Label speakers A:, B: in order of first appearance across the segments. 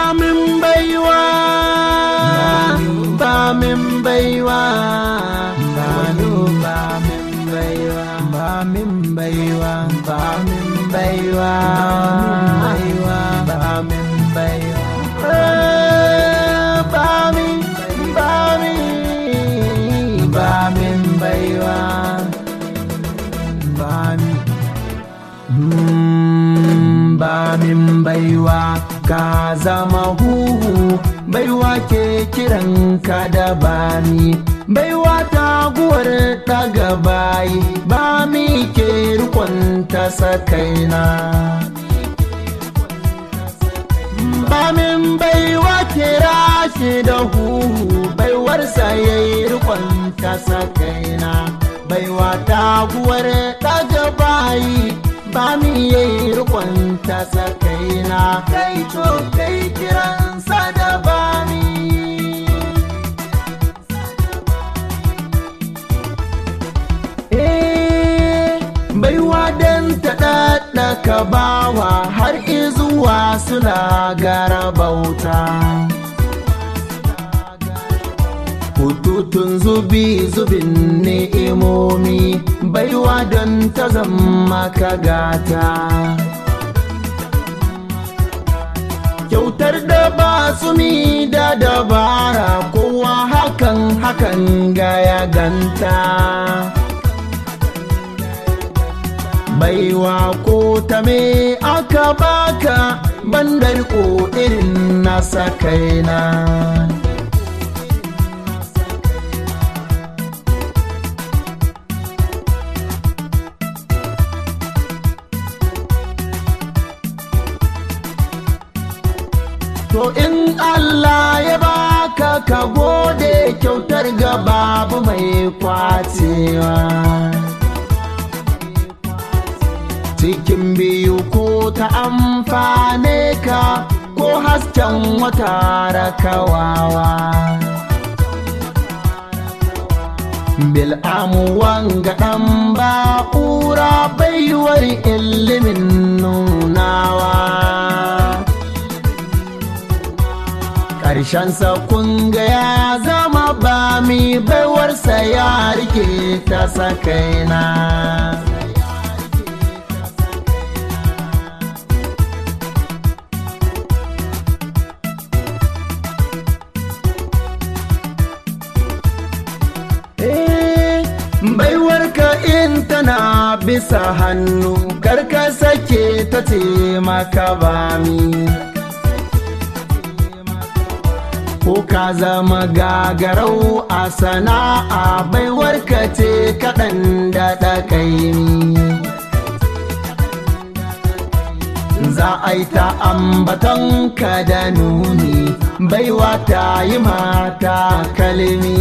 A: min baiwa ba min baiwa ba min ba min baiwa ba min baiwa ba min baiwa ba min baiwa ba min ba min ba min baiwa ba min ba min baiwa ka zama huhu baiwa ke kiran ka da bani baiwa ta guwar daga bayi ba mi ke rikon ta sakaina ba min baiwa kira shi da huhu baiwarsa ya yi rikon ta sakaina baiwa ta guwar daga bayi ba mi ya yi rikon ta sakaina kai to kai kiransa da bani baiwa don ta ɗaɗɗaka bawa har izuwa suna gara bauta hututun zubi zubin ni'imomi baiwa don ta zama ka gata kyautar da ba su mi da dabara kowa hakan hakan ga ya ganta baiwa ko ta me aka baka bandar ko irin nasa kaina To in Allah ya baka ka gode kyautar ga babu mai kwacewa. Cikin biyu ko ta amfane ka ko hasken wata rakawawa. Bil'amu wanga ɗan ba'ura baiwar ilimin nunawa. ƙarshensa kunga ya zama ba mi baiwarsa ya rike ta sakaina baiwarka in tana bisa hannu karka sake ta ce maka ba mi ko ka zama gagarau a sana'a baiwarka ce kaɗan da ɗakaimi za a yi ta ambaton ka da nuni baiwa ta yi mata kalmi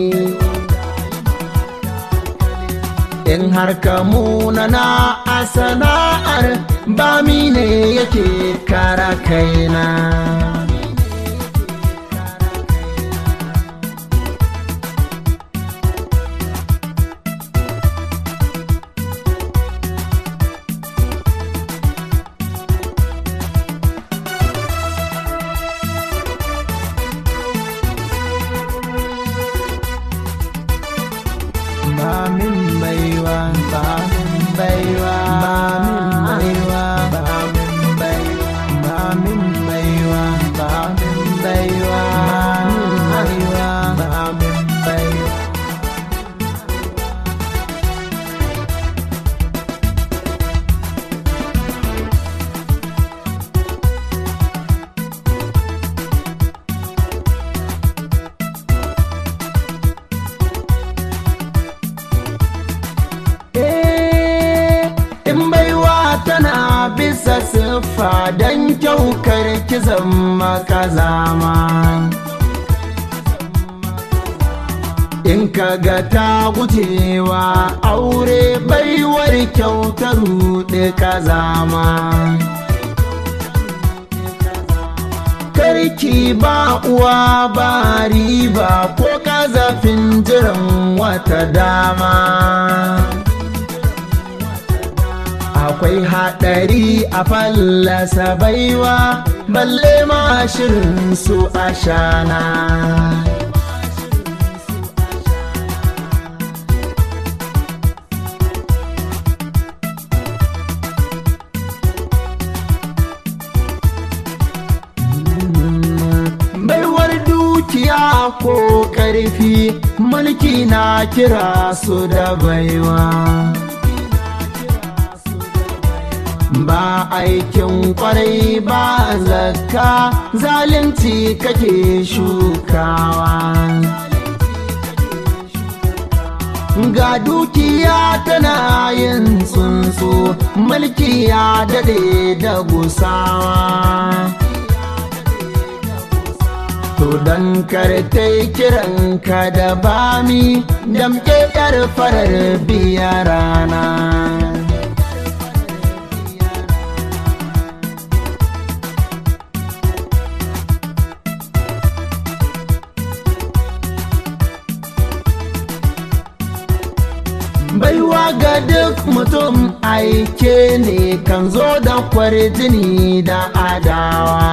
A: in har ka munana a sana'ar ba mi ne yake kara kaina ba min baiwa ba min baiwa ba min baiwa ba min baiwa ba min baiwa ba min baiwa ba min baiwa in baiwa tana bisa siffa don kyaukar kizan makazama in ka ga ta gujewa aure baiwar kyautar ruɗe kazama karki ba uwa ba riba ko kazafin jiran wata dama akwai haɗari a fallasa baiwa balle ma shirin su ashana baiwar dukiya ko ƙarfi mulki na kira su da baiwa ba aikin kwarai ba zakka zalunci kake shukawa ga dukiya tana yin tsuntsu mulki ya dade da gusawa To don kartai kiranka da bami damke yar farar biya rana. Baiwa ga duk mutum aike ne kan zo da kwarjini da adawa.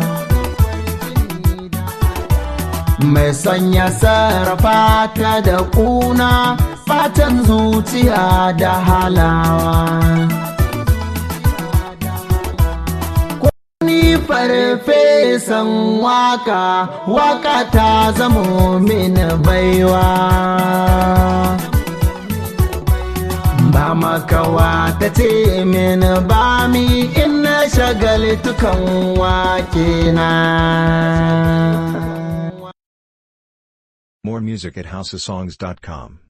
A: mai sanya sarrafa ta da kuna fatan zuciya da halawa ni farfesan waka waka ta zamo min baiwa ba makawa ta ce min ba mi ina shagaltukan wake na
B: More music at houseofsongs.com.